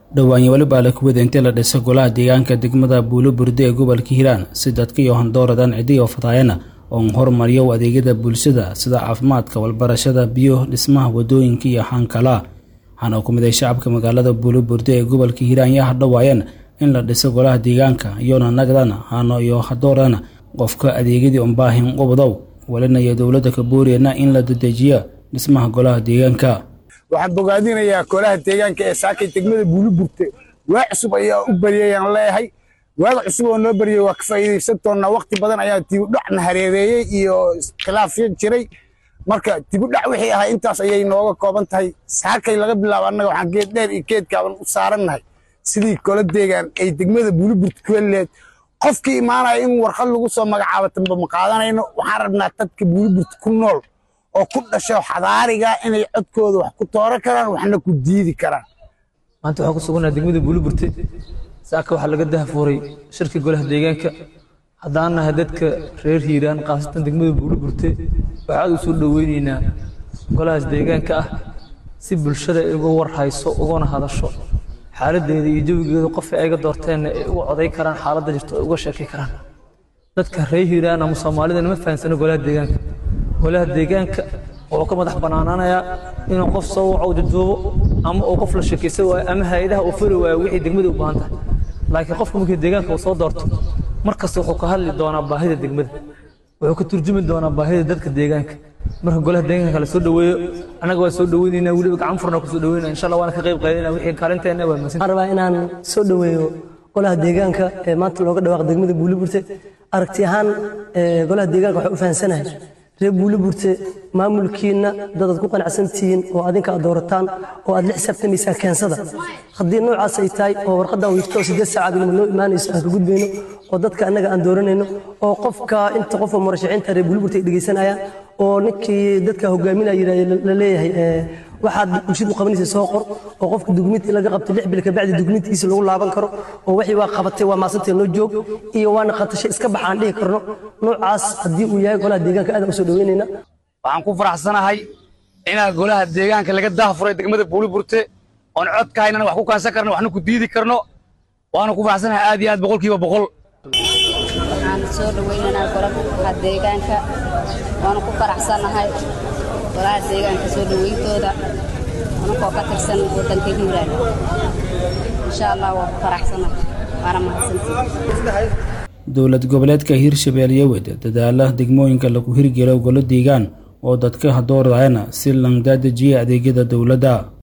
dhowaanyo weliba la kuwada intii la dhisa golaha deegaanka degmada buulo burde ee gobolka hiiraan si dadka iyo handooradan cidiyo fataayana oon hormariyo adeegyada bulshada sida caafimaadka walbarashada biyo dhismaha wadooyinka iyo haankala waxaana ku miday shacabka magaalada buulo burde ee gobolka hiiraan yaa hadhowaayeen in la dhiso golaha deegaanka iyona nagdana hano iyo hadoorana qofka adeegyadii unbaahin ubadow walinayo dowladda kabooriyana in la dedejiyo dhismaha golaha deegaanka waxaan bogaadinayaa golaha deegaanka ee saakay degmada buuliburte waa cusub ayaa u baryayaan leeyahay waaga cusub oo noo baryay waa ka faa'iidaysan doonnaa waqti badan ayaa dibudhacna hareereeyey iyo khilaafyo jiray marka dibudhac wixii ahaa intaas ayay nooga kooban tahay saakay laga bilaabo annaga waxaan geed dheer iyo geedkaaban u saarannahay sidii gola deegaan ay degmada buuliburte ku helileed qofkii imaanaya in warqad lagu soo magacaabo tanba ma qaadanayno waxaan rabnaa dadka buuliburte ku nool oo ku dhasho xadaariga inay codkooda wax ku tooran karaan waxna ku diidi karaan maanta waxaan ku sugannaha degmada buuliburte saaka waxaa laga dahafuuray shirka golaha deegaanka haddaan nahay dadka reer hiiraan khaasatan degmada buuliburte waxaad u soo dhoweyneynaa golahaas deegaanka ah si bulshada ay uga warhayso ugana hadasho xaaladdeeda iyo jawigeeda qof ay ga doorteenna ay uga coday karaan xaaladda jirto ay uga sheekay karaan dadka reer hiiraan ama soomaalida nama fahansano golaha deegaanka golaha deegaanka wuxuu ka madax bannaanaanayaa inuu qof soo waco jajuubo ama uu qof la sheekaysan waayo ama hay-adaha uu furi waayo wixii degmada u baahan tahay laakiin qofka markii deegaanka uu soo doorto mar kasta wuxuu ka hadli doonaa baahida degmada wuxuu ka turjumi doonaa baahida dadka deegaanka marka golaha deegaanka la soo dhoweeyo annaga waa soo dhoweynaynaa weliba gacan furna ku soo dhoweynaa insha allah waana ka qayb qaadanaa wixii kaalinteena waa mahadsan waxaan rabaa inaan soo dhoweeyo golaha deegaanka ee maanta looga dhawaaqo degmada buuliburte aragti ahaan golaha deegaanka waxay u fahansanahay reer buuliburte maamulkiinna dadaad ku qanacsan tihiin oo adinka aad doorataan oo aad la xisaabtamaysaan keensada haddii noocaas ay tahay oo warqaddan wiirto siddeed saacaad inma noo imaanayso aan ka gudbayno oo dadka annaga aan dooranayno oo qofka inta qofka murashaxiinta reer buuliburte ay dhegaysanayaan oo ninkii dadka hogaaminaya yidhahda la leeyahay waxaad bulshadu qabanaysa soo qor oo qofka dugmintii laga qabtay lix bil kabacdi dugmintiisa lagu laaban karo oo wixii waa qabatay waa maasantee noo joog iyo waana qatashay iska baxa aan dhihi karno noocaas haddii uu yahay golaha deegaanka aadaan usoo dhaweynayna waxaan ku faraxsanahay inaa golaha deegaanka laga dahafuray degmada buuliburte oon codka haynana wax ku kaansan karno waxna ku diidi karno waana ku faraxsanahay aad iyo aad boqolkiiba boqol waxaan soo dhaweynaynaa golaha deegaanka waana ku faraxsanahay golaha deegaanka soo dhaweyntooda anakoo ka tirsan waddanka hiiraan insha allah waa ku faraxsanahay waana mahadsantii dowlad goboleedka hiirshabeelle wed dadaala degmooyinka lagu hirgelo golo deegaan oo dadka hadoorayana si langdadejiya adeegyada dowladda